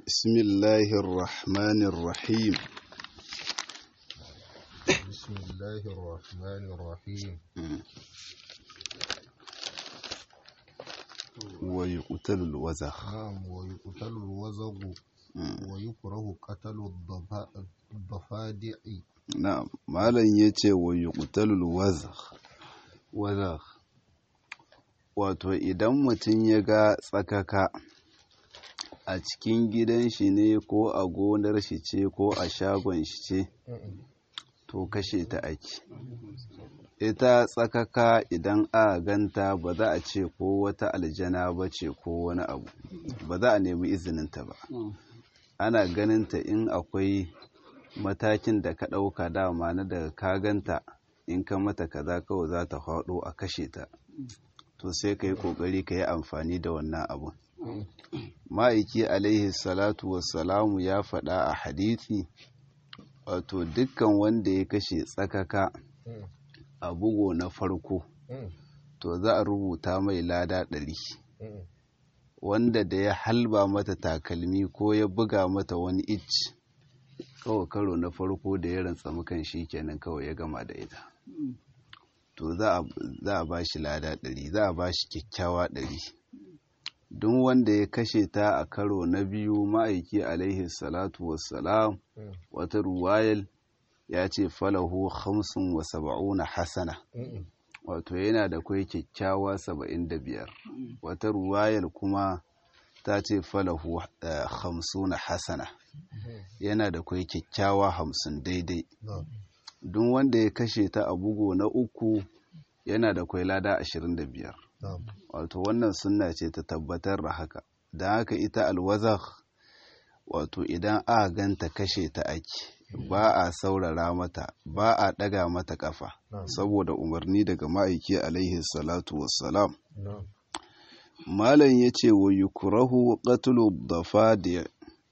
بسم الله الرحمن الرحيم بسم الله الرحمن الرحيم ويقتل الوزخ نعم ويقتل الوزغ ويكره قتل الضفا- الضفادع na'am malam yace wa yuqtalul wazakh wazakh wato idan mutum ya ga tsakaka a cikin gidan shi ne ko a gonar shi ce ko a shagon shi ce to kashe ta ake ita tsakaka idan a ganta ba za a ce ko wata aljana ba ce ko wani abu ba za a nemi izininta ba ana ganinta in akwai matakin da ka ɗauka dama na daga ka ganta in ka mata kaza kawai za ta faɗo a kashe ta to sai ka yi ƙoƙari ka yi amfani da wannan abun ma'aiki alaihi salatu wassalamu ya faɗa a hadithi wato dukkan wanda ya kashe tsakaka a bugo na farko to za a rubuta mai lada ɗari wanda da ya halba mata takalmi ko ya buga mata wani icci kawai karo na farko da ya rantsa mukan shi kenan kawai ya gama da ita to za a ba shi lada ɗari za a ba shi kyakkyawa ɗari duk wanda ya kashe ta a karo na biyu ma'aiki alaihi salatu wassalam wata ruwayal ya ce falahu hamsin wa saba'una hasana wato yana da kwai kyakkyawa saba'in da biyar wata ruwayar kuma ta ce falahu hamsuna hasana yana da kwai kyakkyawa hamsin daidai duk wanda ya kashe ta a bugu na uku yana da kwai lada ashirin da biyar wato wannan sunna ce ta tabbatar da haka da haka ita alwazak wato idan a ganta kashe ta ake ba a saurara mata ba a ɗaga mata ƙafa saboda umarni daga ma'aiki alaihi salatu wassalam malam ya ce wa yukurahu qatlu dafadi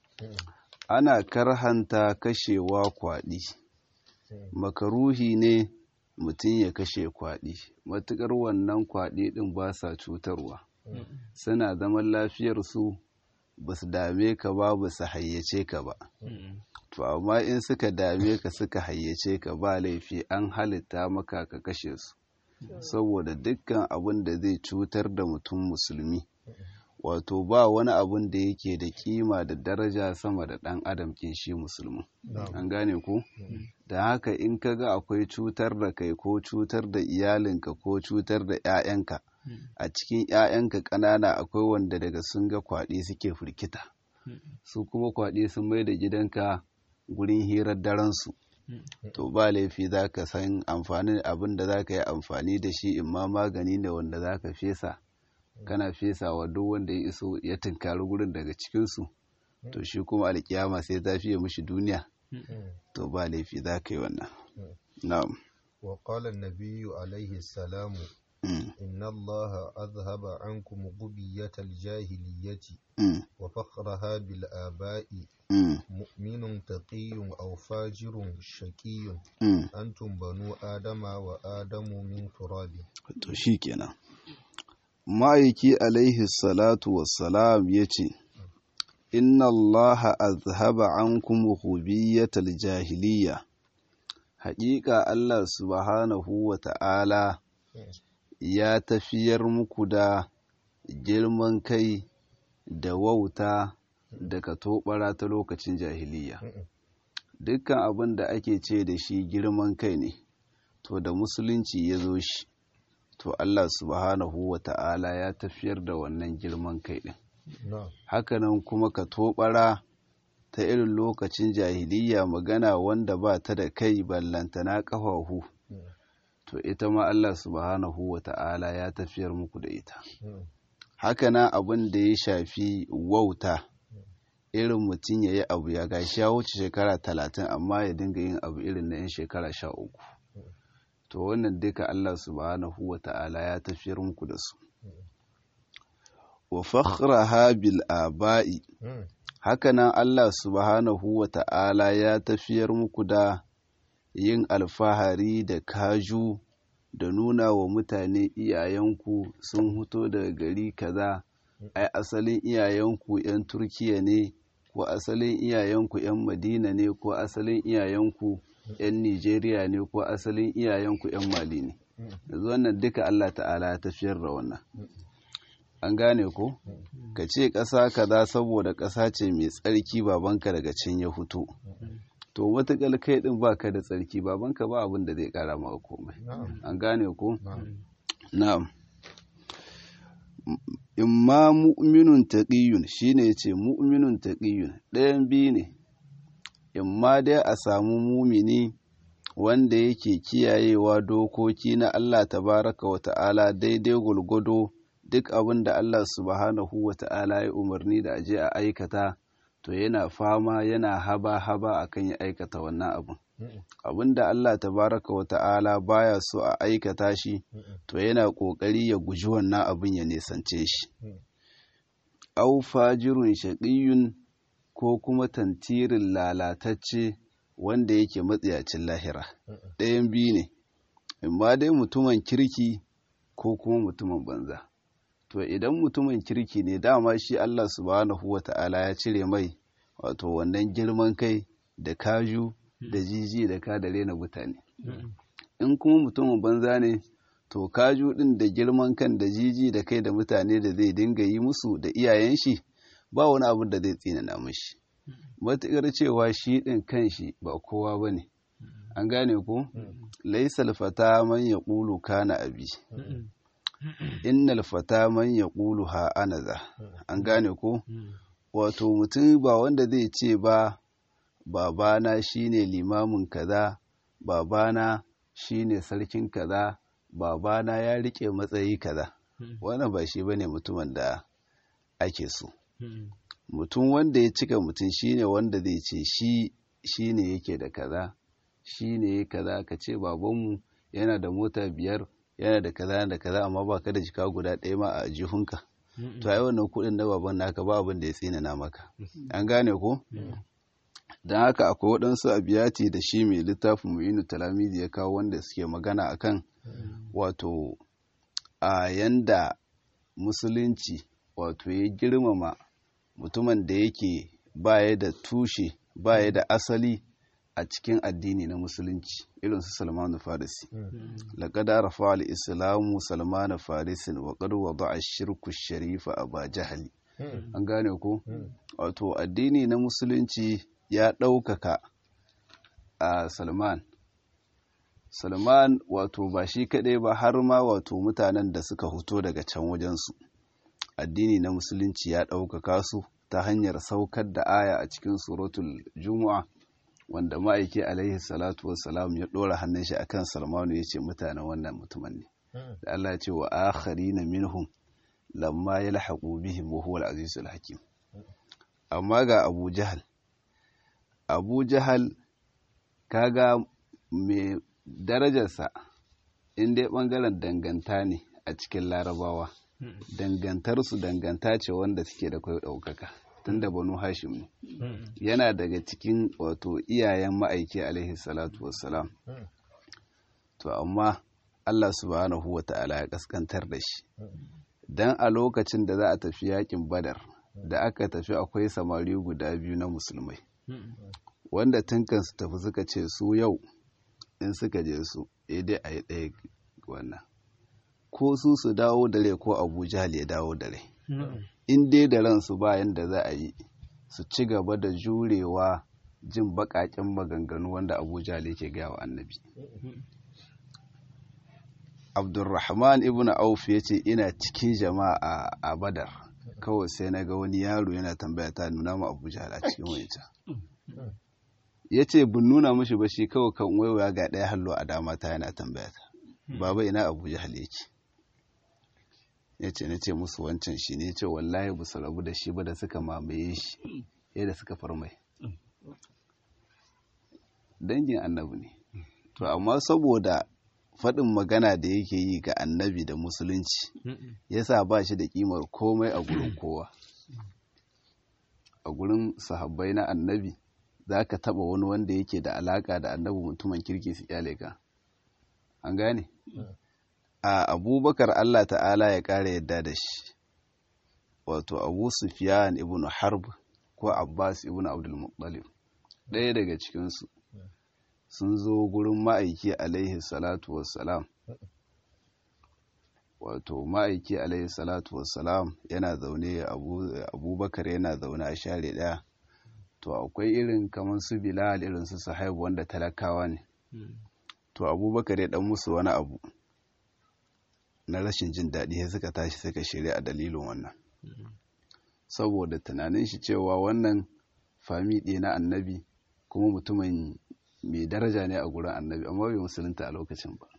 ana karhanta kashewa kwaɗi makaruhi ne mutum ya kashe kwaɗi matuƙar wannan kwaɗi ɗin ba sa cutarwa suna zaman lafiyarsu ba su dame ka ba ba su hayyace ka ba to amma in suka dame ka suka hayyace ka ba laifi an halitta maka ka kashe su saboda dukkan abin da zai cutar da mutum musulmi wato ba wani abun da yake da kima da daraja sama da ɗan adam kin shi musulmi an gane ku da haka in ka ga akwai cutar da kai ko cutar da iyalinka ko cutar da 'ya'yanka a cikin 'ya'yanka ƙanana akwai wanda daga sun ga kwaɗi suke firkita su kuma kwaɗi sun mai da gidanka gurin hirar daransu to ba laifi za ka san amfanin abin da za ka yi amfani da shi in ma magani ne wanda za ka fesa kana fesa wa duk wanda ya iso ya tunkari gurin daga cikinsu to shi kuma alkiyama sai ta fiye mishi duniya to ba laifi za ka yi wannan na'am wa qala an-nabiy alayhi salam inna allaha azhaba ankum ghubiyatal jahiliyyati wa fakhraha bil aba'i mu'minun taqiyyun aw fajirun shaqiyyun antum banu adama wa adamu min turabin to shikenan ma'aiki alaihi salatu wassalam ya ce inna allaha azhaba ankum hubiyatal jahiliya haƙiƙa allah subhanahu wa ta'ala ya tafiyar muku da girman kai da wauta da katobara ta lokacin jahiliya dukkan abin da ake ce da shi girman kai ne to da musulunci ya zo shi to Allah subhanahu wa ta'ala ya tafiyar da wannan girman kai ɗin. Hakanan kuma ka toɓara ta irin lokacin jahiliya magana wanda ba ta da kai ballantana ƙafafu, to ita ma Allah subhanahu wa ta'ala ya tafiyar muku da ita. Hakanan abin da ya shafi wauta, irin mutum ya yi abu ya gashi ya wuce shekara talatin amma ya dinga yin abu irin na 'yan shekara sha uku. to wannan duka Allah subhanahu wa ta'ala ya tafiyar muku da su wa fakhraha bil aba'i hakanan Allah subhanahu wa ta'ala ya tafiyar muku da yin alfahari da kaju da nuna wa mutane iyayenku sun huto daga gari kaza ai asalin iyayenku 'yan turkiya ne ko asalin iyayenku 'yan madina ne ko asalin iyayenku 'yan nigeria ne ko asalin iyayenku 'yan mali ne yanzu wannan duka allah ta'ala ya tafiyar da wannan an gane ko ka ce ƙasa kaza saboda ƙasa ce mai tsarki babanka daga can ya fito to matuƙar kai ɗin baka da tsarki babanka ba abin da zai ƙara maka komai an gane ko na'am imma mu'minun taqiyun shine yace mu'minun taqiyun ɗayan biyu ne imma dai a samu mumini wanda yake kiyayewa dokoki na Allah tabaraka wa ta'ala daidai gulgudo duk abin da Allah subhanahu wa ta'ala ya umarni da aje a aikata to yana fama yana haba haba akan ya aikata wannan abin abin da Allah tabaraka wa ta'ala baya so a aikata shi to yana kokari ya guji wannan abin ya nisance shi au fajirun shaqiyun ko kuma tantirin lalatacce wanda yake matsiyacin lahira ɗayan biyu ne imma dai mutumin kirki ko kuma mutumin banza to idan mutumin kirki ne dama shi Allah subhanahu wa ta'ala ya cire mai wato wannan girman kai da kaju da jiji da ka da rena mutane in kuma mutumin banza ne to kaju din da girman kan da jiji da kai da mutane da zai dinga yi musu da iyayen shi ba wani abin da zai tsinana mashi matuƙar cewa shi ɗin kan shi ba kowa ba ne an gane ko laisal fata man ya ƙulu kana abi innal fata man ya ƙulu ha anaza an gane ko wato mutum ba wanda zai ce ba babana shine limamin kaza babana shine sarkin kaza babana ya rike matsayi kaza wannan ba shi bane mutumin da ake so mutum wanda ya cika mutum shine wanda zai ce shi shine yake da kaza shine ya kaza ka ce babanmu yana da mota biyar yana da kaza da kaza amma ba ka da jika guda ɗaya ma a jihunka to ai wannan kuɗin na baban naka ba abin da ya tsinana maka an gane ko don haka akwai waɗansu abiyati da shi mai littafin mu'inu talamizi ya kawo wanda suke magana akan wato a yanda musulunci wato ya girmama mutumin da yake baya da tushe baya da asali a cikin addini na musulunci irin su salmanu farisi laqad arafa al-islamu salmanu farisin wa qad wada'a shirku sharifa aba jahali an gane ko wato addini na musulunci ya ɗaukaka a salman salman wato ba shi kaɗai ba har ma wato mutanen da suka fito daga can wajensu addini na musulunci ya ɗaukaka su ta hanyar saukar da aya a cikin suratul juma'a wanda ma'aiki alaihi salatu wassalam ya ɗora hannun shi akan salmanu ya ce mutanen wannan mutumin ne da Allah ce wa akhari na minhum lamma ya lahaƙu bihim wa huwa al-azizul hakim amma ga abu jahal abu jahal kaga mai darajarsa in dai ɓangaren danganta ne a cikin larabawa dangantarsu danganta ce wanda suke da kai ɗaukaka tun da banu hashim ne yana daga cikin wato iyayen ma'aiki alaihi salatu wassalam to amma allah subhanahu wa ta'ala ya kaskantar da shi dan a lokacin da za a tafi yakin badar da aka tafi akwai samari guda biyu na musulmai wanda tun su tafi suka ce su yau in suka je su dai a yi ɗaya wannan ko su su dawo da rai ko abu jahal ya dawo da rai in dai da ransu bayan da za a yi su ci gaba da jurewa jin baƙaƙen maganganu wanda abu jahal yake gaya wa annabi abdulrahman ibn auf ya ce ina cikin jama'a a badar kawai sai na ga wani yaro yana tambaya ta nuna ma abu jahal a cikin wancan ya ce bin nuna mashi ba shi kawai kan waiwaya ga ɗaya hallo a dama ta yana tambaya ta baba ina abu jahal yake ya ce na ce musu wancan shi ne ce wallahi ba su rabu da shi ba da suka mamaye shi yadda suka farmai dangin annabi ne to amma saboda faɗin magana da yake yi ga annabi da musulunci yasa ba shi da ƙimar komai a gurin kowa a gurin sahabbai na annabi za ka taɓa wani wanda yake da alaƙa da annabi mutumin kirki su kyale ka an gane a abubakar allah ta'ala ya ƙara yadda da shi wato abu sufiyan ibn harb ko abbas ibn abdul muttalib ɗaya daga cikinsu sun zo gurin ma'aiki alaihi salatu wassalam wato ma'aiki alaihi salatu wassalam yana zaune abubakar yana zaune a share ɗaya to akwai irin kamar su bilal irin su sahibu wanda talakawa ne to abubakar ya dan musu wani abu na rashin jin daɗi sai suka tashi suka shirya a dalilin wannan saboda tunanin shi cewa wannan fami ɗaya na annabi kuma mutumin mai daraja ne a gurin annabi amma bai musulunta a lokacin ba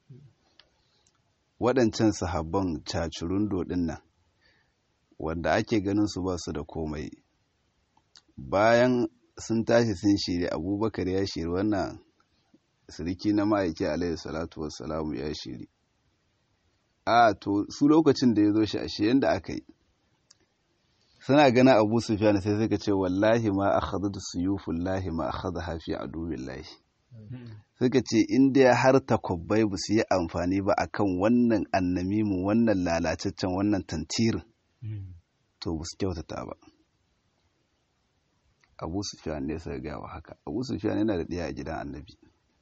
waɗancan sahabban cacurundo ɗin nan wanda ake ganin su ba su da komai bayan sun tashi sun shiri abubakar ya shiri wannan siriki na ma'aiki alaihi salatu wassalamu ya shiri a to su lokacin da ya zo shi ashe yadda aka yi suna gana abu sufyan sai suka ce wallahi ma akhadatu suyufullahi ma akhadha hafi adubillahi suka ce in dai har takwabbai ba su yi amfani ba akan wannan annamimu wannan lalacaccen wannan tantirin to ba su kyautata ba abu sufyan ne suka gawa haka abu sufyan yana da ɗaya a gidan annabi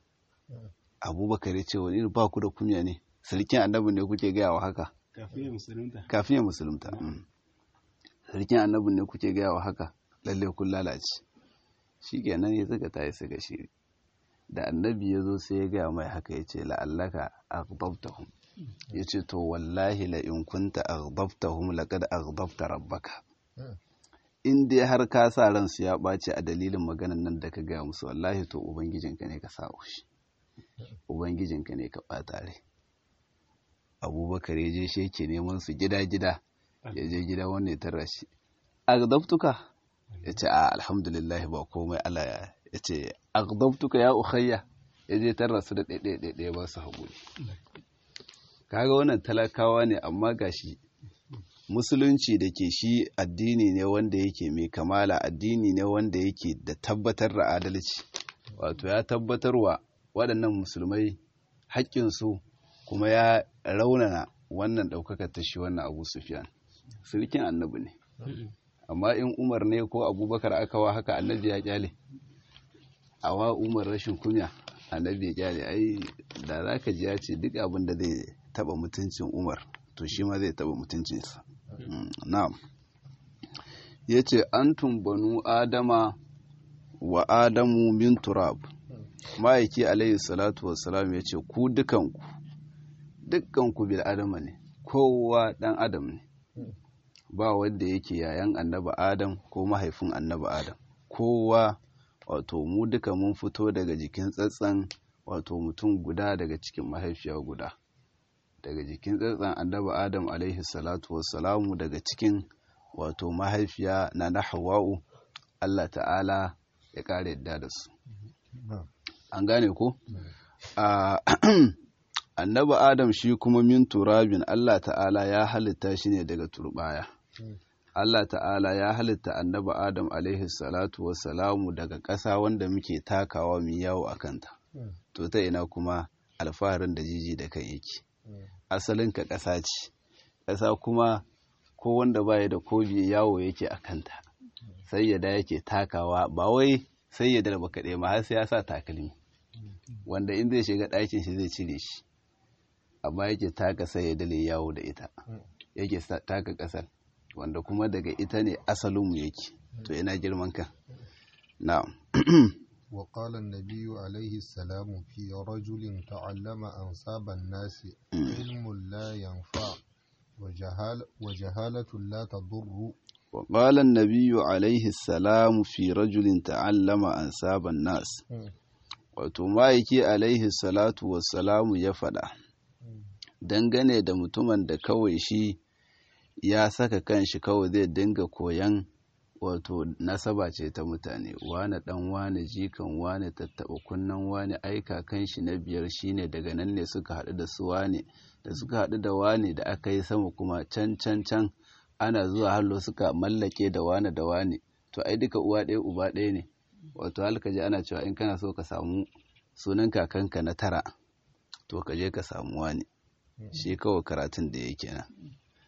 abubakar ya ce wani ba ku da kunya ne sarkin annabi ne kuke gawa haka kafin ya musulunta sarkin annabi ne kuke gawa haka lalle kun lalace shi kenan ya suka tayi suka shiri da annabi ya zo sai ya gaya mai haka ya ce la'allaka aghdabtahum ya ce to wallahi la in kunta aghdabtahum laqad aghdabta rabbaka in dai har ka sa ransu ya ɓace a dalilin maganan nan da ka gaya musu wallahi to ubangijinka ne ka sa shi ubangijinka ne ka ɓata rai abubakar ya je shi yake neman su gida-gida ya je gida wanda ya tarra shi aghdabtuka ya ce a alhamdulillah ba komai Allah ya ya ce aghdabtuka ya ukhayya ya je tarra su da ɗaiɗaiɗaiɗaya ba su haƙuri kaga wannan talakawa ne amma gashi musulunci da ke shi addini ne wanda yake mai kamala addini ne wanda yake da tabbatar da adalci wato ya tabbatarwa waɗannan musulmai haƙƙinsu kuma ya raunana wannan ɗaukakar ta shi wannan abu sufiyan sulkin annabi ne amma in umar ne ko abubakar aka wa haka annabi ya kyale awa umar rashin kunya annabi ya kyale ai da za ka ji ya ce duk abin da zai taba mutuncin umar to shi ma zai taba mutuncinsa na'am ya ce antum banu adama wa adamu min turab ma'aiki alayhi salatu wassalam ya ce ku dukanku dukkanku bil adama ne kowa dan adam ne ba wanda yake yayan annaba adam ko mahaifin annaba adam kowa wato mu duka mun fito daga jikin tsatsan wato mutum guda daga cikin mahaifiya guda daga jikin tsatsan annaba adam alaihi salatu wassalamu daga cikin wato mahaifiya na na hawa'u allah ta'ala ya kare yadda da su an gane ko annaba adam shi kuma min turabin allah ta'ala ya halitta shi ne daga turbaya Allah ta'ala ya halitta annaba Adam alaihi salatu wassalamu daga ƙasa wanda muke takawa mu yawo a kanta. To ta ina kuma alfaharin da jiji da kai yake. Asalin ka ƙasa ce, ƙasa kuma ko wanda baya da kobi yawo yake a kanta. Sai ya da yake takawa ba wai sai ya darba kaɗai ma har sai ya sa takalmi. Wanda in zai shiga ɗakin shi zai cire shi. Amma yake taka sai ya dale yawo da ita. Yake taka ƙasar. wanda kuma daga ita ne asalinmu yake to ina girman ka na'am wa qala an-nabiy alayhi salam fi rajulin ta'allama ansaba an-nas ilmun la yanfa wa jahal wa jahalatu la tadurru wa qala an-nabiy alayhi salam fi rajulin ta'allama ansaba an-nas wato ma'aiki alaihi salatu wassalamu ya faɗa dangane da mutumin da kawai shi ya saka kanshi kawai zai dinga koyan wato nasaba ce ta mutane wane dan wane jikan wane tattaba kunnan wane aika kanshi na biyar shine daga nan ne suka haɗu da su wane da suka haɗu da wane da aka yi sama kuma can can can ana zuwa hallo suka mallake da wane da wane to ai duka uwa ɗaya uba ɗaya ne wato halka ji ana cewa in kana so ka samu sunan kakanka na tara to ka je ka samu wane shi kawai karatun da yake nan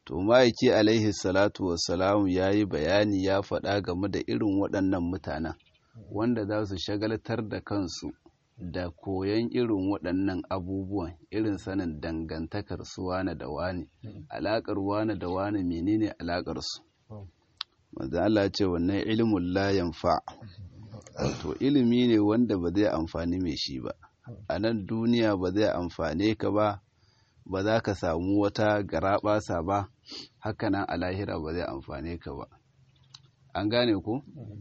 to ma'aiki alaihi salatu wassalamu ya yi bayani ya faɗa game da irin waɗannan mutanen wanda za su shagaltar da kansu da koyon irin waɗannan abubuwan irin sanin dangantakar su wane da wane alaƙar wane da wane menene alaƙar su wanda Allah ce wannan ilimin la yanfa wato ilimi ne wanda ba zai amfani mai shi ba a nan duniya ba zai amfane ka ba ba za ka samu wata garaɓasa ba hakanan a lahira ba zai amfane ka ba an gane ku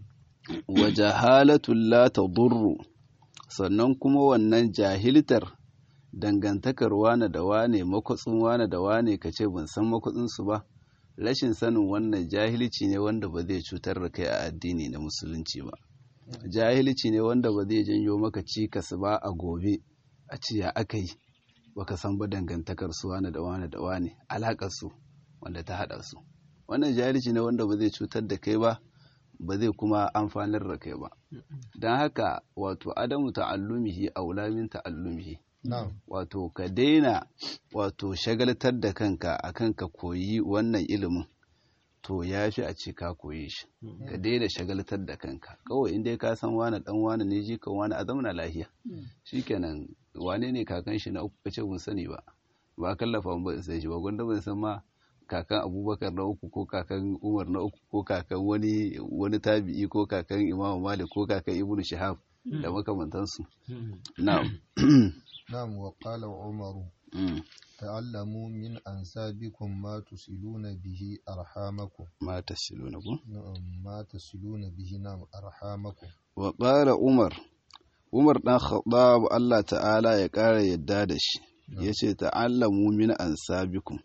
wa jahalatun la tadurru sannan kuma wannan jahiltar dangantakar wane da wane makwatsin wane da wane ka ce ban san makwatsinsu ba rashin sanin wannan jahilci ne wanda ba zai cutar da kai a addini na musulunci ba jahilci ne wanda ba zai janyo maka cikas ba a gobe a ce ya aka yi baka san ba dangantakar su wane da wane da wane alakar su wanda ta hada su wannan jahilci ne wanda ba zai cutar da kai ba ba zai kuma amfanar da kai ba don haka wato adamu ta'allumihi aula min ta'allumihi wato ka daina wato shagaltar da kanka akan ka koyi wannan ilimin to ya fi a ce ka koyi shi ka daina shagaltar da kanka kawai inda ka san wani dan wani ne jikan wani a zamana lahiya shikenan wane ne kakan shi na uku kace mun sani ba ba kallafa ba sai shi ba gwanda ban san ma kakan abubakar na uku ko kakan umar na uku ko kakan wani wani tabi'i ko kakan imam malik ko kakan ibnu shihab da makamantansu na'am na'am wa qala umaru ta'allamu min ansabikum ma tusiluna bihi arhamakum ma tasiluna ku ma tasiluna bihi nam arhamakum wa qala umar umar dan khattab Allah ta'ala ya ƙara yadda da shi yace ta'allamu min ansabikum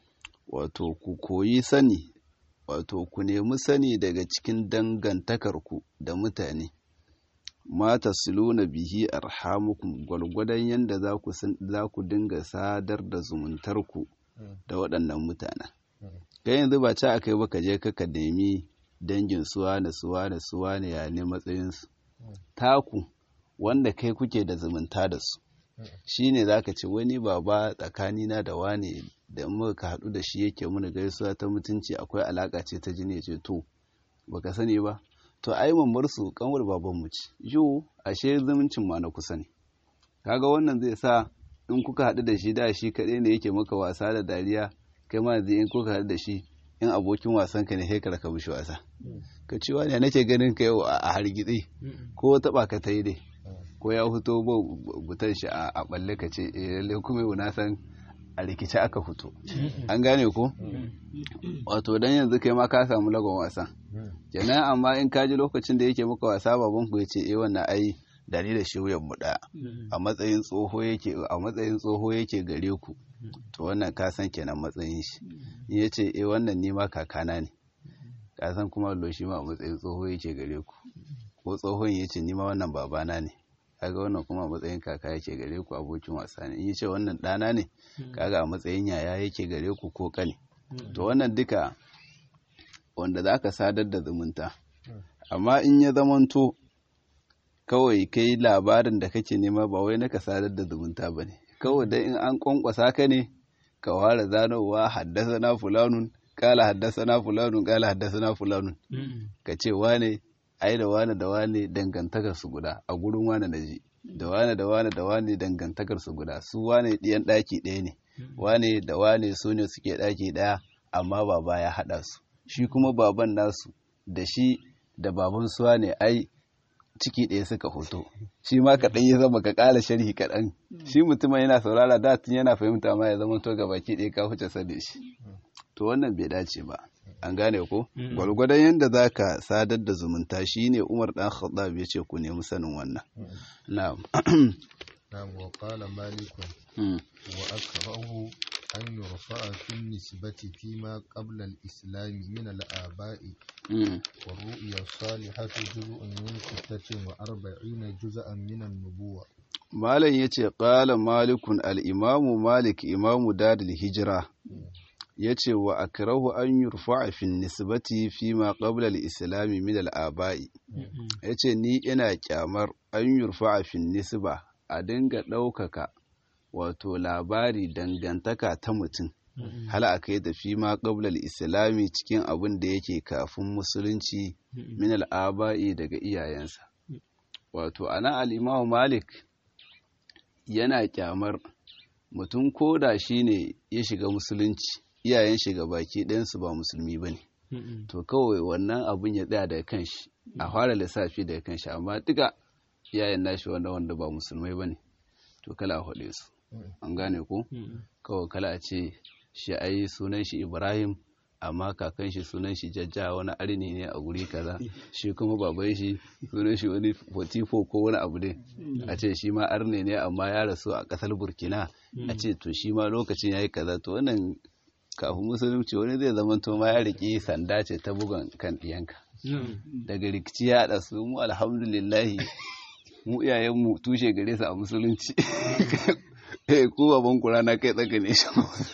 wato ku koyi sani wato ku nemi sani daga cikin dangantakarku da mutane mata siluna bihi arhamukum gwalgwadon yadda za ku dinga sadar da zumuntarku da waɗannan mutanen kai yanzu ba ci aka yi ba ka je ka nemi dangin suwa da suwa da suwa ne ya ne matsayinsu taku wanda kai kuke da zumunta da su shi ne za ka ce wani baba tsakanina da wane da muka haɗu da shi yake muna gaisuwa ta mutunci akwai alaƙa ce ta jini ce to baka sani ba to ai mamar su kanwar baban mu ce yo ashe zumuncin ma na kusa ne kaga wannan zai sa in kuka haɗu da shi da shi kaɗai ne yake maka wasa da dariya kai ma yanzu in kuka haɗu da shi in abokin wasan ka ne sai ka mishi wasa ka ci wani nake ganin ka yau a hargitsi ko taɓa ka ta yi dai ko ya fito ba butan shi a balle ka ce eh lalle kuma yau na san a rikice aka fito an gane ko wato dan yanzu kai ma ka samu lagon wasan kenan amma in ka ji lokacin da yake maka wasa baban ku yace eh wannan ai da ni da shi wuyan mu daya a matsayin tsoho yake a matsayin tsoho yake gare ku to wannan ka san kenan matsayin shi in yace eh wannan ni ma kakana ne ka san kuma lo shi ma a matsayin tsoho yake gare ku ko tsohon yace ni ma wannan babana ne kaga wannan kuma a matsayin kaka yake gare ku abokin wasa ne in yace wannan ɗana ne kaga a matsayin yaya yake gare ku ko kane to wannan duka wanda za ka sadar da zumunta amma in ya zamanto kawai kai labarin da kake nema ba wai na ka sadar da zumunta ba ne kawai dai in an kwankwasa ka ne ka ware zanowa haddasa na fulanun kala haddasa na fulanun kala haddasa na fulanun ka ce wane ai da wane da wane dangantakar su guda a gurin wane na ji da wane da wane da wane dangantakar su guda su wane ɗiyan ɗaki ɗaya ne wane da wane su ne suke ɗaki ɗaya amma baba ya haɗa su shi kuma baban nasu da shi da baban suwa ne ai ciki ɗaya suka hoto shi ma kaɗan ya zama ka ƙara sharhi kaɗan shi mutumin yana saurara da tun yana fahimta ma ya zama to ga baki ɗaya ka huce sani shi to wannan bai dace ba an gane ko gwalgwadon yadda za ka sadar da zumunta shi ne umar ɗan khattab ya ce ku nemi sanin wannan na'am نعم وقال مالك وأكره أن يرفع في النسبة فيما قبل الإسلام من الآباء والرؤيا الصالحة جزء من ستة وأربعين جزءا من النبوة malam ya ce ƙala malikun al'imamu malik imamu dadil hijira ya ce wa akrahu an yurfa fin nisbati fi ma qabla al-islami min al-aba'i ya ce ni ina kyamar an yurfa fin nisba a dinga ɗaukaka wato labari dangantaka ta mutum hal aka yi da fi ma qablal islami cikin abin da yake kafin musulunci min al'aba'i daga iyayensa wato ana al'imamu malik yana kyamar mutum ko da shi ne ya shiga musulunci iyayen shiga baki ɗayansu ba musulmi ba ne to kawai wannan abin ya tsaya daga kanshi a fara lissafi daga kanshi amma duka iyayen nashi wanda wanda ba musulmai ba ne to kala a haɗe su an gane ko kawai kala a ce shi ai sunan shi ibrahim amma kakan shi sunan shi jajja wani arni ne a guri kaza shi kuma baban shi sunan shi wani fotifo ko wani abu ne a ce shi ma arne ne amma ya rasu a kasar burkina a ce to shi ma lokacin ya yi kaza to wannan kafin musulunci wani zai zama to ma ya riƙe sanda ce ta bugan kan ɗiyanka daga rikici ya haɗa su mu alhamdulillahi mu iyayenmu tushe gare su a musulunci eh ko baban kura na kai tsaka ne shi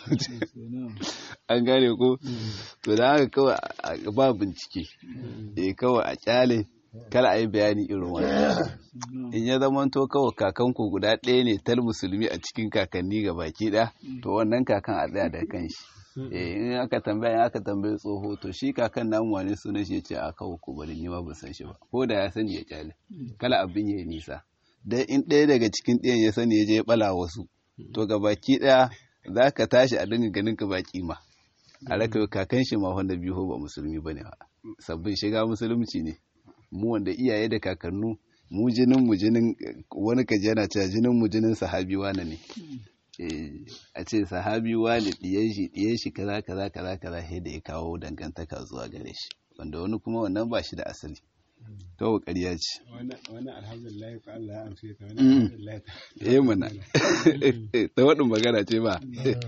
an gane ko to da haka kawai ba bincike eh kawai a kyale kala a yi bayani irin wannan in ya zama to kawai kakanku guda ɗaya ne tal musulmi a cikin kakanni ga baki ɗaya to wannan kakan a tsaya da kan shi in aka tambaya in aka tambaye tsoho to shi kakan namu wani sunan shi ce a kawo ku bari ni ma ban san shi ba ko da ya sani ya kyale kala abin ya nisa dan in ɗaya daga cikin ɗayan ya sani ya je ya bala wasu to ga baki ɗaya za ka tashi a dinga ganin ka baki ma a raka kakan shi ma wanda biyu ba musulmi bane ba sabbin shiga musulunci ne mu wanda iyaye da kakannu mu jinin mu jinin wani kaji yana cewa jinin mu jinin sahabi wane ne a ce sahabi wane diyan shi diyan shi kaza kaza kaza kaza sai da ya kawo dangantaka zuwa gare shi wanda wani kuma wannan ba shi da asali to ƙarya ce wani alhamdulillah ko Allah ya amshe ta wani alhamdulillah eh mana ta wadin magana ce ba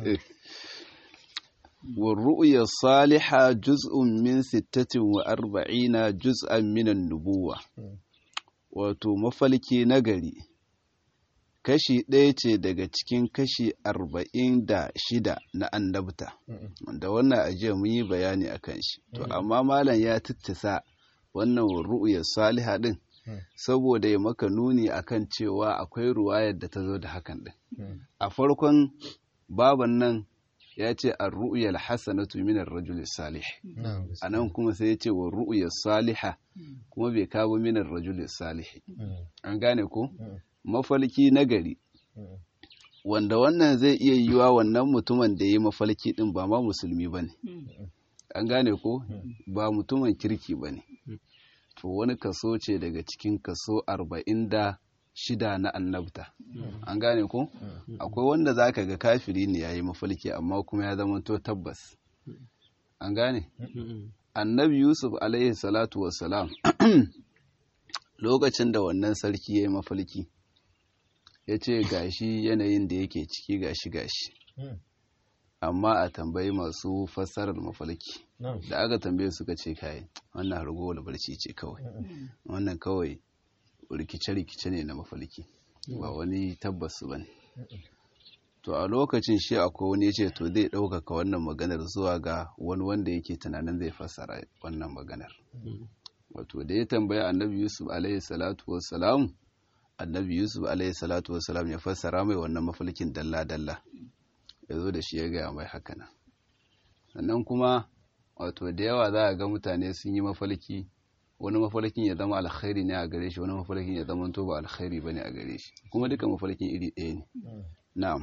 والرؤيا الصالحة جزء من ستة وأربعين جزءا من النبوة wato mafalki nagari kashi ɗaya ce daga cikin kashi arba'in da shida na annabta da wannan ajiya mun yi bayani a kan shi to amma malam ya tittisa wannan ru'uyar saliha ɗin saboda ya maka nuni akan cewa akwai ruwayar da ta zo da hakan ɗin a farkon baban nan ya ce a ru'uyar hasanatu minar rajul salih a nan kuma sai ya ce wa ru'uyar saliha kuma bai kawo minar rajul salih an gane ko mafalki nagari wanda wannan zai iya yiwa wannan mutumin da ya yi mafalki din ba ma musulmi ba ne an gane ko ba mutumin kirki ba ne to wani kaso ce daga cikin kaso arba'in da shida na annabta an gane ko akwai wanda zaka ga kafiri ne yayi mafalki amma kuma ya zama to tabbas an gane annabi yusuf alaihi salatu wassalam lokacin da wannan sarki yayi mafalki ya ce gashi yanayin da yake ciki gashi gashi amma a tambayi masu fassarar mafalki da aka tambaye suka ce kai wannan hargowar barci ce kawai wannan kawai rikice-rikice ne na mafalki ba wani tabbas ba ne to a lokacin shi akwai wani ya ce to zai ɗaukaka wannan maganar zuwa ga wani wanda yake tunanin zai fassara wannan maganar wato da ya tambaya annabi yusuf alaihi salatu wassalam annabi yusuf alaihi salatu wassalam ya fassara mai wannan mafalkin dalla-dalla ya zo da shi ya gaya mai hakanan sannan kuma wato da yawa za a ga mutane sun yi mafalki wani mafalkin ya zama alkhairi ne a gare shi wani mafalkin ya zama to ba alkhairi ba ne a gare shi kuma duka mafalkin iri ɗaya ne na'am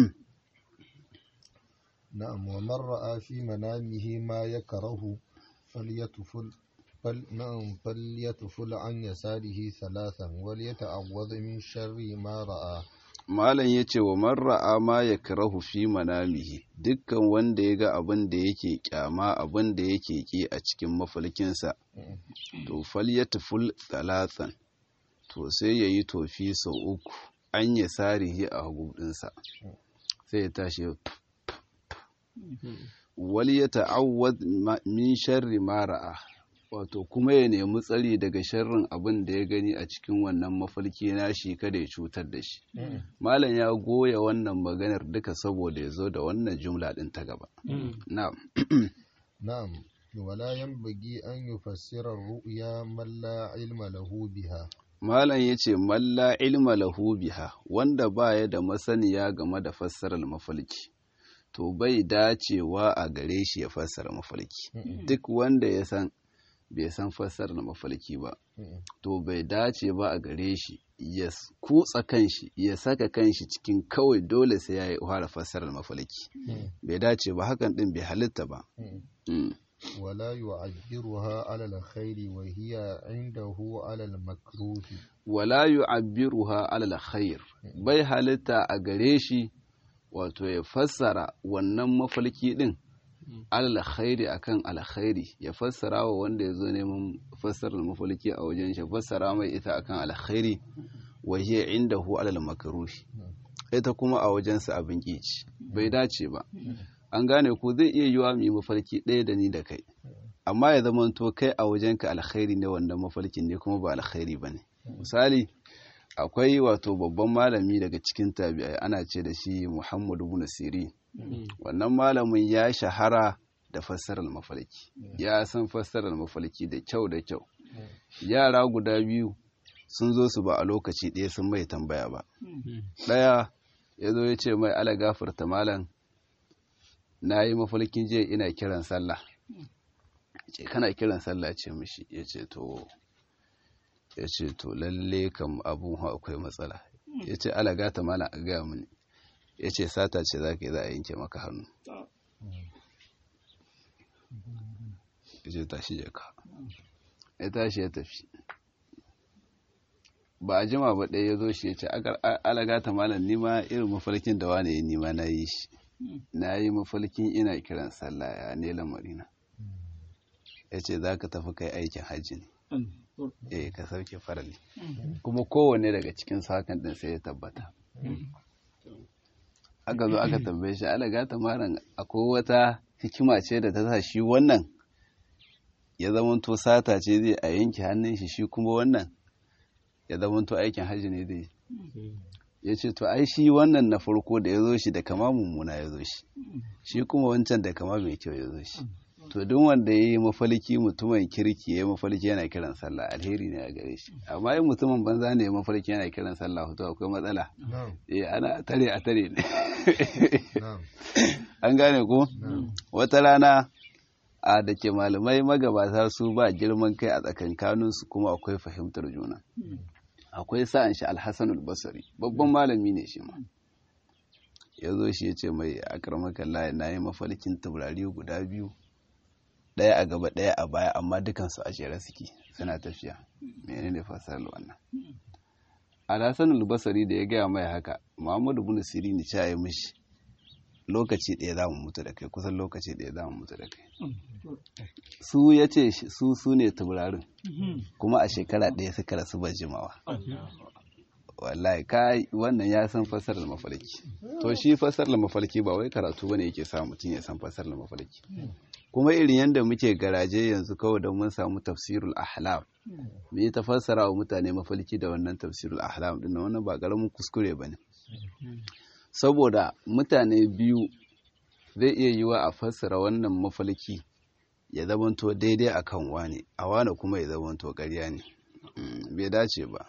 na'am wa man ra'a fi manamihi ma yakrahu falyatuful fal na'am falyatuful an yasarihi thalathan wal yata'awwadh min sharri ma ra'a malam ya ce wa marra'a ma ya karahu fi manamihi dukkan wanda ya ga abin da yake kyama abin da yake ki a cikin mafalkinsa to fal ya tuful talatan to sai ya yi tofi sau uku an ya sarihi a hagudinsa sai ya tashi wal ya ta'awwad min sharri ma ra'a wato kuma ya nemi tsari daga sharrin abin da ya gani a cikin wannan mafarki nashi kada ya cutar da shi malam ya goya wannan maganar duka saboda ya zo da wannan jumla din ta gaba na'am na'am wala yanbaghi an yufassira ar-ru'ya man la ilma lahu biha malam yace man la ilma lahu biha wanda baya da masaniya game da fassarar mafalki to bai dacewa a gare shi ya fassara mafalki duk wanda ya san bai san fassara mafalki ba to bai dace ba a gare shi ya kutsa kanshi ya saka kanshi cikin kawai dole sai ya fara fassarar mafalki bai dace ba hakan din bai halitta ba ولا يعبرها على الخير وهي عنده على المكروه ولا يعبرها على الخير bai halitta a gare shi wato ya fassara wannan mafalki din alkhairi akan alkhairi ya fassara wa wanda ya zo neman fassarar mafalki a wajen shi fassara mai ita akan alkhairi wa hiya indahu alal makruhi ita kuma a wajensa abin kici bai dace ba an gane ko zai iya yiwa mu yi mafarki ɗaya da ni da kai amma ya zama to kai a wajenka alkhairi ne wannan mafarkin ne kuma ba alkhairi ba ne misali akwai wato babban malami daga cikin tabi'ai ana ce da shi muhammadu bin siri wannan malamin ya shahara da fassarar mafarki ya san fassarar mafarki da kyau da kyau yara guda biyu sun zo su ba a lokaci ɗaya sun mai tambaya ba ɗaya ya zo ya ce mai ala gafarta malam na yi mafarkin jiya ina kiran sallah ce kana kiran sallah ce mishi ya ce to ya ce to lalle kam abun akwai matsala ya ce ala gata malam a gaya mini ya ce sata ce za ka yi za a yanke maka hannu ya ce tashi jaka ya tashi ya tafi ba a jima ba ɗaya ya zo shi ya ce alagata malam nima irin mafarkin da wane ya nima na yi shi na yi mafarkin ina kiran sallah ya ne lamarina ya ce za ka tafi kai aikin hajji ne eh ka sauke farali kuma kowanne daga cikin hakan din sai ya tabbata aka zo aka tambaye shi alagata malam akwai wata hikima ce da ta sa shi wannan ya zamanto sata ce zai a yanke hannun shi shi kuma wannan ya zamanto aikin hajji ne dai ya ce to ai shi wannan na farko da ya zo shi da kama mummuna ya zo shi shi kuma wancan da kama mai kyau ya zo shi to duk wanda ya yi mafalki mutumin kirki ya yi mafalki yana kiran sallah alheri ne a gare shi amma yin mutumin banza ne ya mafalki yana kiran sallah to akwai matsala eh ana tare a tare ne an gane ko wata rana a da ke malamai magabata su ba girman kai a tsakankaninsu kuma akwai fahimtar juna akwai sa'an shi alhassanul basari babban malami ne shi ma ya zo shi ya ce mai akarmakan layi na yi mafalkin taurari guda biyu ɗaya a gaba ɗaya a baya amma dukansu a jere suke suna tafiya mene ne fasarar wannan alhassanul basari da ya gaya mai haka muhammadu bin sirini ce ya mishi lokaci ɗaya za mu mutu da kai kusan lokaci ɗaya za mu mutu da kai su ya ce su su ne taurarin kuma a shekara ɗaya suka rasu ba jimawa wallahi kai wannan ya san fasarar mafarki to shi fasarar mafarki ba wai karatu bane yake sa mutum ya san fasarar mafarki kuma irin yadda muke garaje yanzu kawai don mun samu tafsirul ahlam mu yi ta fassara wa mutane mafarki da wannan tafsirul ahlam din wannan ba karamin kuskure bane saboda mutane biyu zai iya yiwa a fassara wannan mafalki ya zamanto daidai a kan wane a wane kuma ya zamanto ƙarya ne bai dace ba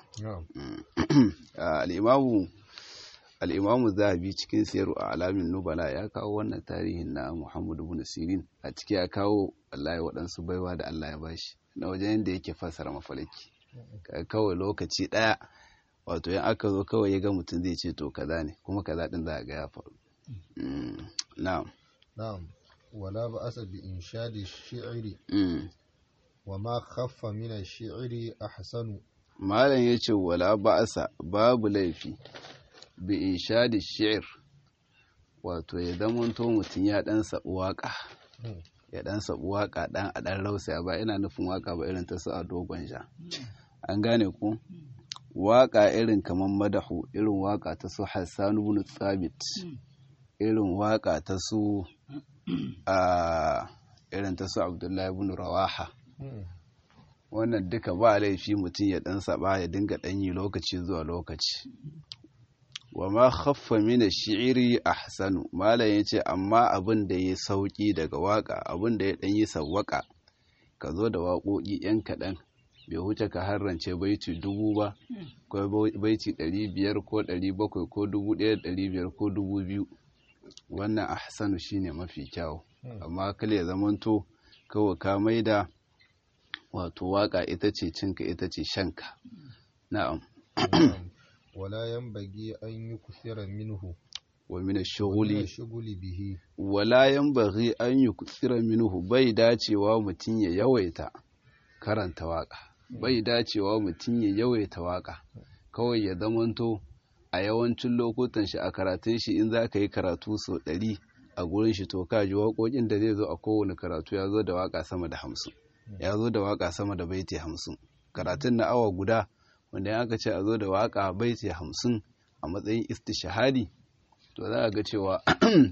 al'imamu zahabi cikin siyaru a alamin nubala ya kawo wannan tarihin na muhammadu bin sirin a ciki ya kawo allah ya waɗansu baiwa da allah ya bashi na wajen yadda yake fassara mafalki kawai lokaci ɗaya wato yan aka zo kawai ya ga mutum zai ce to kaza ne kuma kaza din za a ga ya faru na'am na'am wala ba asa bi inshadi shi'ri wa ma khaffa min ash-shi'ri ahsanu malam yace wala ba asa babu laifi bi inshadi shi'r wato ya zamanto mutum ya dan sabu waka ya dan sabu waka dan a dan rausaya ba ina nufin waka ba irin ta su a dogon sha an gane ku waƙa irin kamar madahu irin waƙa ta su Hassan ibn Thabit irin waƙa ta su a irin ta su Abdullahi ibn Rawaha wannan duka ba laifi mutum ya dan saba ya dinga danyi lokaci zuwa lokaci wa ma khaffa min ash-shi'ri ahsanu malam yace amma abin da ya sauki daga waƙa abin da ya dan yi sawwaka ka zo da waƙoƙi yan kaɗan bai huce ka harrance baiti dubu ba ko baiti ɗari biyar ko ɗari bakwai ko dubu ɗaya ɗari biyar ko dubu biyu wannan ahsanu shine mafi kyau amma kale ya zamanto kawai ka maida wato waka ita ce cinka ita ce shanka na'am wala yanbaghi an yukthira minhu wa min ash-shughuli shughuli bihi wala yanbaghi an yukthira minhu bai dacewa mutun ya yawaita karanta waka bai dacewa mutun ya yawaita waka kawai ya zamanto a yawancin lokutan shi a karatun shi in za ka yi karatu sau ɗari a gurin shi to ka ji waƙoƙin da zai zo a kowane karatu ya zo da waƙa sama da hamsin ya zo da waƙa sama da baiti hamsin karatun na awa guda wanda ya aka ce a zo da waƙa baiti hamsin a matsayin istishahadi to za a ga cewa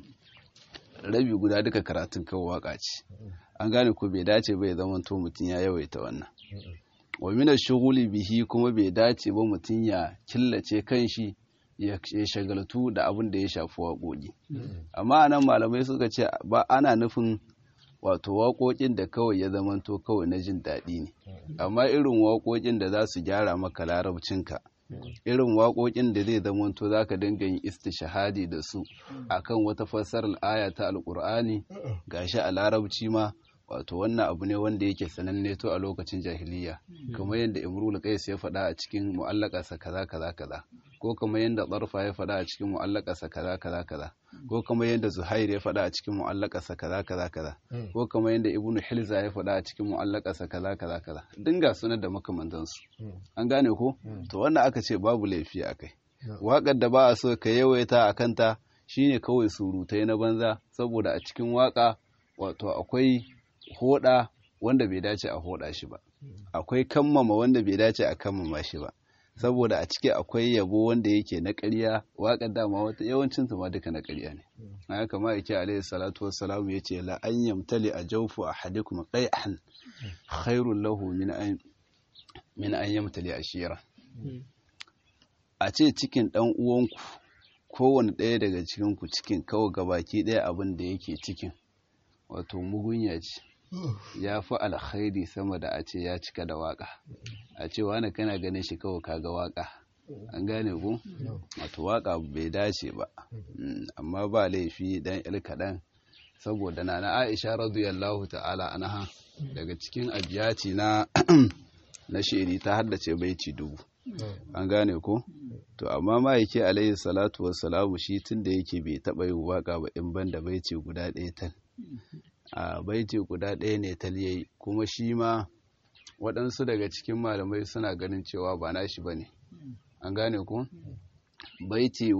rabi guda duka karatun kawai waƙa ce an gane ko bai dace bai zama to mutum ya yawaita wannan wa mina shughuli bihi kuma bai dace ba mutum ya killace kanshi ya shagaltu da abin da ya shafi waƙoƙi amma anan malamai suka ce ba ana nufin wato waƙoƙin da kawai ya zamanto kawai na jin daɗi ne amma irin waƙoƙin da za su gyara maka larabcinka irin waƙoƙin da zai zamanto za ka dinga yin istishahadi da su akan wata fassarar aya ta alƙur'ani gashi a larabci ma wato wannan abu ne wanda yake sananne to a lokacin jahiliya kamar yadda imrul qais ya faɗa a cikin mu'allaqasa kaza kaza kaza ko kamar yadda tsarfa ya faɗa a cikin mu'allaqasa kaza kaza kaza ko kamar yadda zuhair ya faɗa a cikin mu'allaqasa kaza kaza kaza ko kamar yadda ibnu hilza ya faɗa a cikin mu'allaqasa kaza kaza kaza dinga sunan da makamantan su an gane ko to wannan aka ce babu laifi akai waƙar da ba a so ka yawaita a kanta shine kawai surutai na banza saboda a cikin waƙa wato akwai hoda wanda bai dace a hoda shi ba akwai kammama wanda bai dace a kammama shi ba saboda a ciki akwai yabo wanda yake na ƙarya waƙar dama wata yawancin su ma duka na ƙarya ne haka kama yake alaihi salatu wassalam yace la an yamtali a jawfu ahadikum qai'an khairul lahu min an min an yamtali ashira a ce cikin dan uwanku kowane ɗaya daga cikin ku cikin kawai gabaki ɗaya abin da yake cikin wato mugunya ce ya fi alkhairi sama da a ce ya cika da waka a ce wani kana ganin shi kawai kaga waka an gane ku wato waka bai dace ba amma ba laifi dan il kaɗan saboda na na aisha radiyallahu ta'ala anha daga cikin abiyati na na shiri ta haddace baiti dubu an gane ko to amma ma yake alayhi salatu wassalamu shi tun da yake bai taɓa yin waka ba in banda baiti guda ɗaya tan a baiti guda ɗaya ne taliyai kuma shi ma waɗansu daga cikin malamai suna ganin cewa ba nashi ba ne an gane ku baiti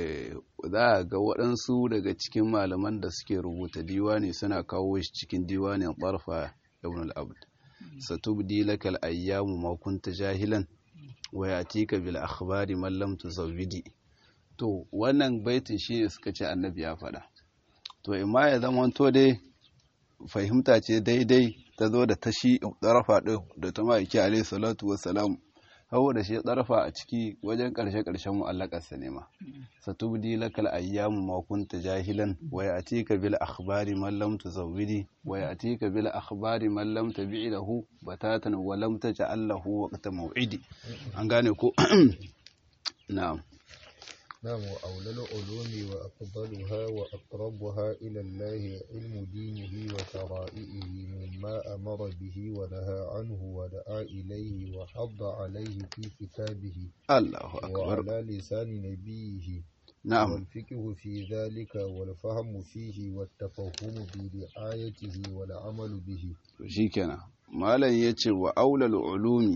za a ga waɗansu daga cikin malaman da suke rubuta diwani suna kawo shi cikin diwanin ɓarfa ibn al-abd satubdi lakal ayyamu ma kunta jahilan wa yatika bil akhbari man lam tuzawwidi to wannan baitin shi suka ce annabi ya faɗa to imma ya zama to dai fahimta ce daidai ta zo da tashi tsarafa ɗin da ta ma'aiki alaihi salatu wassalam hau da shi tsarafa a ciki wajen ƙarshe-ƙarshen mu'allakarsa ne ma satubdi lakal ayyamu ma kunta jahilan wa ya'tika bil akhbari man lam tuzawwidi wa ya'tika bil akhbari man lam tabi'i lahu batatan wa lam taj'al lahu waqta maw'idi an gane ko na'am نعم وأولى العلوم وأفضلها وأقربها إلى الله علم دينه وشرائعه مما أمر به ونهى عنه ودعا إليه وحض عليه في كتابه الله أكبر وعلى لسان نبيه نعم والفقه في ذلك والفهم فيه والتفهم برعايته والعمل به shikenan malam yace wa aulal ulumi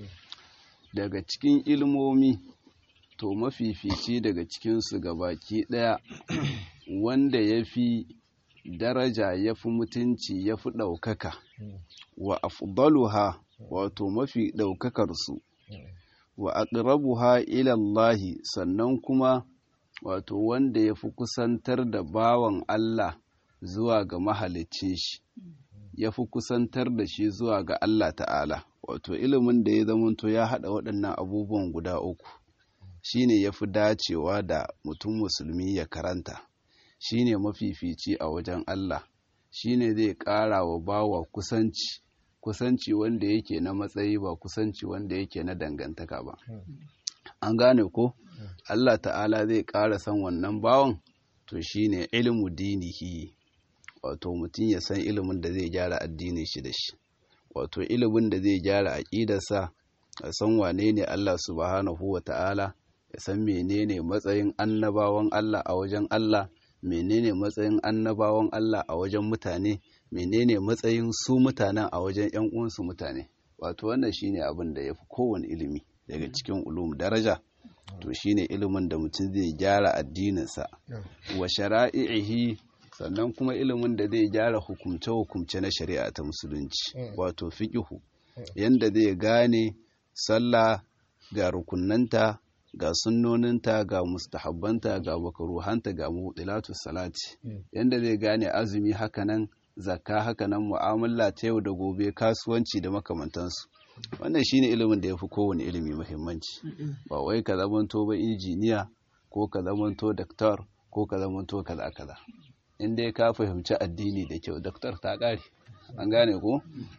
daga cikin ilmomi to mafifici daga cikinsu baki ɗaya wanda ya fi daraja ya fi mutunci ya fi ɗaukaka wa afdaluha wato mafi ɗaukakarsu wa aqrabuha ilallahi sannan kuma wato wanda ya fi kusantar da bawan Allah zuwa ga mahalicin shi ya fi kusantar da shi zuwa ga Allah ta'ala wato ilimin da ya zamanto ya haɗa waɗannan abubuwan guda uku shine ya fi dacewa da mutum musulmi ya karanta shine mafifici a wajen Allah shine zai ƙara wa bawa kusanci kusanci wanda yake na matsayi ba kusanci wanda yake na dangantaka ba an gane ko Allah ta'ala zai ƙara san wannan bawan to shine ilmu dinihi wato mutum ya san ilimin da zai gyara addinin shi da shi wato ilimin da zai gyara aƙidarsa ya san wane ne Allah subhanahu wa ta'ala ya san menene matsayin annabawan Allah a wajen Allah menene matsayin annabawan Allah a wajen mutane menene matsayin su mutanen a wajen ‘yan uwansu mutane wato wannan shine abin da ya fi kowane ilimi daga cikin ulum daraja to shine ilimin da mutum zai gyara addininsa wa shara'i'ihi sannan kuma ilimin da zai gyara hukumce-hukumce na shari'a ta musulunci wato fiƙihu yanda zai gane sallah ga rukunanta ga sunnoninta ga mustahabbanta ga makaruhanta ga mutilatu salati yanda zai gane azumi hakanan zakka hakanan mu'amala ta yau da gobe kasuwanci da makamantansu wannan shine ilimin da ya fi kowane ilimi muhimmanci ba wai ka zamanto ba injiniya ko ka zamanto daktar ko ka zamanto kaza kaza in dai ka fahimci addini da kyau daktar ta ƙare an gane ko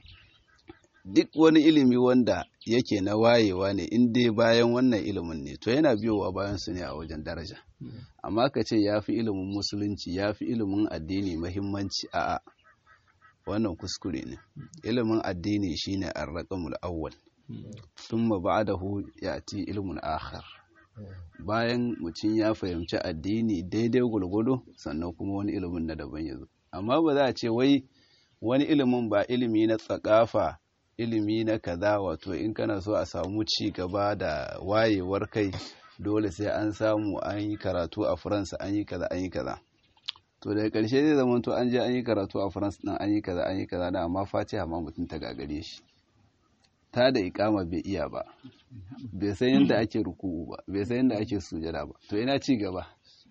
duk wani ilimi wanda yake na wayewa ne in dai bayan wannan ilimin ne to yana biyowa bayan su ne a wajen daraja amma ka ce ya fi ilimin musulunci ya fi ilimin addini mahimmanci a'a wannan kuskure ne ilimin addini shine ar-raqamul awwal thumma ba'dahu yati ilmun akhar bayan mutum ya fahimci addini daidai gulgudu sannan kuma wani ilimin na daban yazo amma ba za a ce wai wani ilimin ba ilimi na tsakafa ilimi na kaza wato in kana so a samu ci gaba da wayewar kai dole sai an samu an yi karatu a faransa an yi kaza an yi kaza to daga ƙarshe zai zama to an je an yi karatu a faransa ɗin an yi kaza an yi kaza da amma fatiha ma mutum ta gagare shi ta da ikama bai iya ba bai san yadda ake ruku'u ba bai san yadda ake sujada ba to ina ci gaba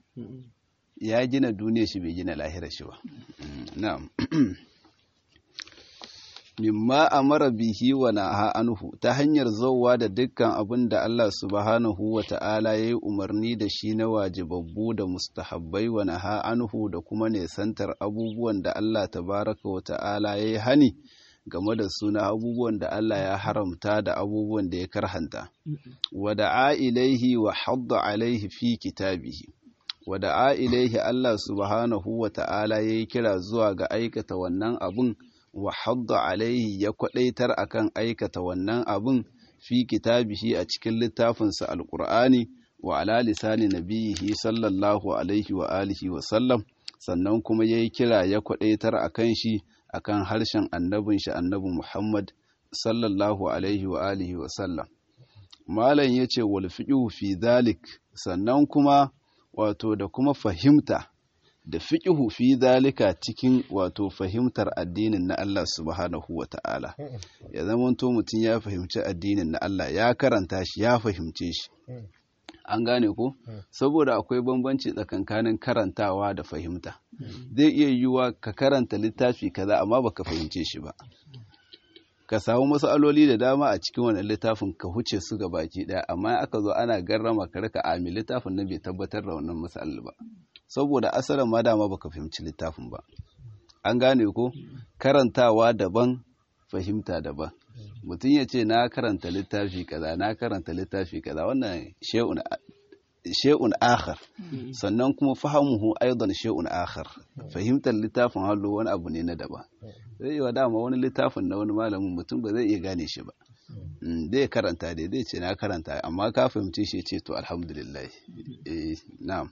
ya gina duniya shi bai gina lahirar shi ba na'am mimma amara bihi wa naha anhu ta hanyar zauwa da dukkan abin da Allah subhanahu wa ta'ala ya yi umarni da shi na wajibabbu da mustahabbai wa naha anhu da kuma nesantar abubuwan da Allah tabaraka wa ta'ala ya yi hani game da suna abubuwan da Allah ya haramta da abubuwan da ya karhanta wa da'a ilaihi wa hadda alaihi fi kitabihi wa da'a ilaihi Allah subhanahu wa ta'ala ya yi kira zuwa ga aikata wannan abun wa hadda alaihi ya kwadaitar akan aikata wannan abin fi kitabihi a cikin littafinsa alqur'ani wa ala lisani nabiyihi sallallahu alaihi wa alihi wa sallam sannan kuma yayi kira ya kwadaitar akan shi akan harshen annabin shi annabi Muhammad sallallahu alaihi wa alihi wa sallam malam yace wal fiqhu fi dhalik sannan kuma wato da kuma fahimta da fiƙihu fi zalika cikin wato fahimtar addinin na Allah subhanahu wa ta'ala ya zamanto mutum ya fahimci addinin na Allah ya karanta shi ya fahimce shi an gane ko saboda akwai bambanci tsakankanin karantawa da fahimta zai iya yiwuwa ka karanta littafi kaza amma baka fahimce shi ba ka samu matsaloli da dama a cikin wannan littafin ka huce su ga baki daya amma aka zo ana garrama ka rika ami littafin nan bai tabbatar da wannan matsalar ba saboda asalin ma dama baka fahimci littafin ba an gane ko karantawa daban fahimta daban mutum ya ce na karanta littafi kaza na karanta littafi kaza wannan she'un akhar sannan kuma fahimuhu aidan she'un akhar fahimtar littafin hallo wani abu ne na daban zai yi wa dama wani littafin na wani malamin mutum ba zai iya gane shi ba zai karanta dai zai ce na karanta amma ka fahimci shi ce to alhamdulillah eh na'am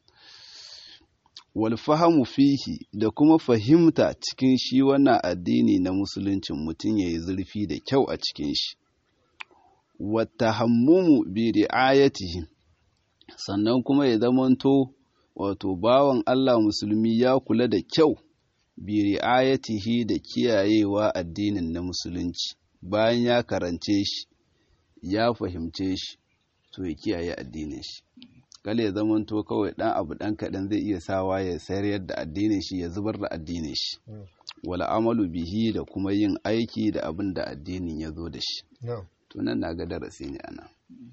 wal fahamu fihi da kuma fahimta cikin shi wannan addini na musuluncin mutum yayi zurfi da kyau a cikin shi wa tahammumu bi ri'ayatihi sannan kuma ya zamanto wato bawan Allah musulmi ya kula da kyau bi ri'ayatihi da kiyayewa addinin na musulunci bayan ya karance shi ya fahimce shi to ya kiyaye addinin shi kale ya zamanto kawai dan abu dan kaɗan zai iya sawa ya sayar yadda addinin shi ya zubar da addinin shi wala amalu bihi da kuma yin aiki da abin da addinin ya zo da shi to nan na ga darasi ne ana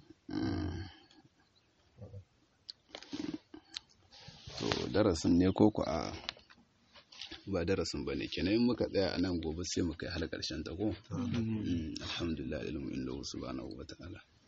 to darasin ne ko ku a ba darasin ba ne kenan in muka tsaya a nan gobe sai mu kai har ƙarshen ta ko alhamdulillah ilmu inda subhanahu wa ta'ala